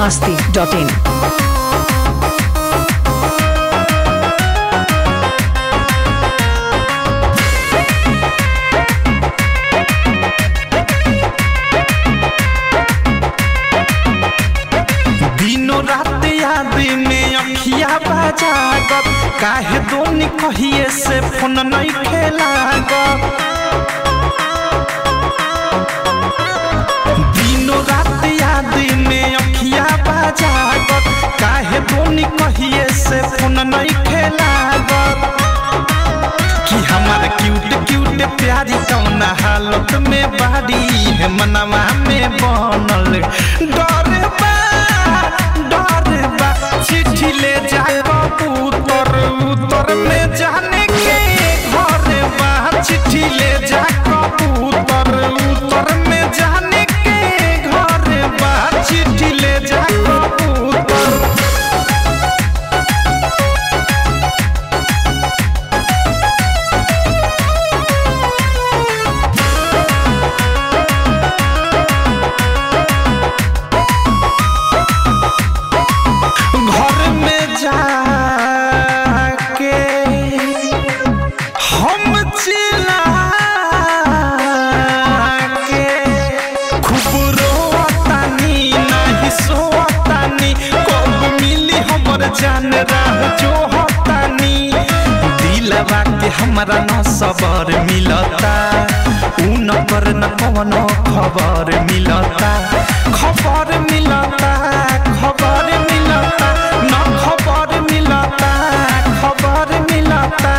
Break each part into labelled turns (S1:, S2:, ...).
S1: masti.in.
S2: दिनो रात याद में अखिया बजागत काहे दोनी कहिए से फोन नहीं खेलागत दिनो रात याद में अखिया बजागत काहे दोनी कहिए से फोन नहीं खेलागत कि हमार क्यूट क्यूट प्यारी कौना हालत में बाड़ी है मनवा में बनल डर बा डर बा चिट्ठी ले जाए उतर उतर में जाने के घर बा चिट्ठी ले जा उतर उतर में जाने के घर बा चिट्ठी ले जा उतर घर में जाके हम चिल्ला के खूब रोतानी नहीं सोतानी कब मिली हमर जान राह जो होतानी दिलवा के हमरा न सबर मिलता उ न पर न कवनो खबर मिलता खबर मिलता खबर मिलता न खबर मिलता खबर मिलता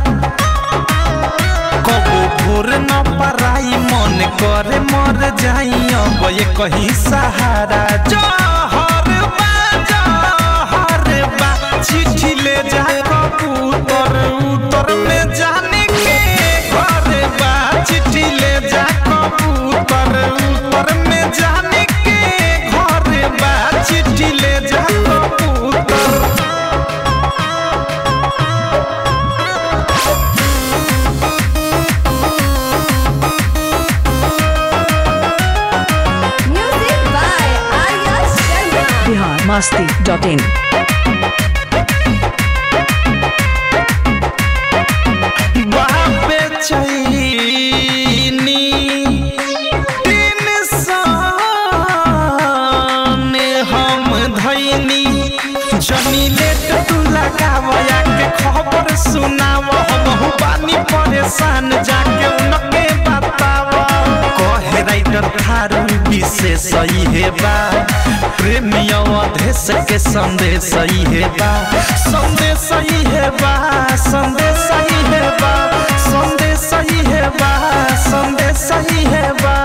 S2: कबो भोर न पराई मन करे मर जाई अब ये कहीं सहारा जहर बा जहर बा चिट्ठी ले जा कबूतर उतर में जाने के घर बा चिट्ठी ले जा कबूतर उतर में जाने के घर बा चिट्ठी ले जा कबूतर
S3: Music by Arya Sharma.
S1: Bihar masti.in.
S2: बापे चैनी तीन साने हम धैनी जनी लेट तू लगावया के खबर सुनाव हम बानी परेशान जाके उनके बताव कहे राइटर थारू विशेष सही है बा प्रेमी अवधेश के संदेश सही है बा संदेश सही है बा संदेश सही है बा संदेश सही है बा संदेश सही है बा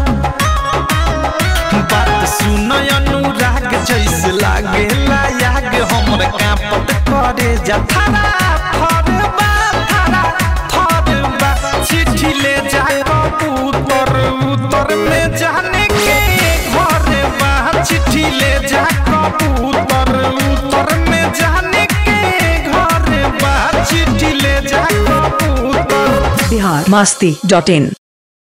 S2: बात सुन अनुराग जैसे लागे लायाग हमर कांपत करे जा थारा थरबा थारा थरबा चिट्ठी ले जाए उतर उतर में जाने के घर बा चिट्ठी ले जा उतर उतर में जाने के घर बा चिट्ठी ले जा उतर
S1: Bihar masti.in.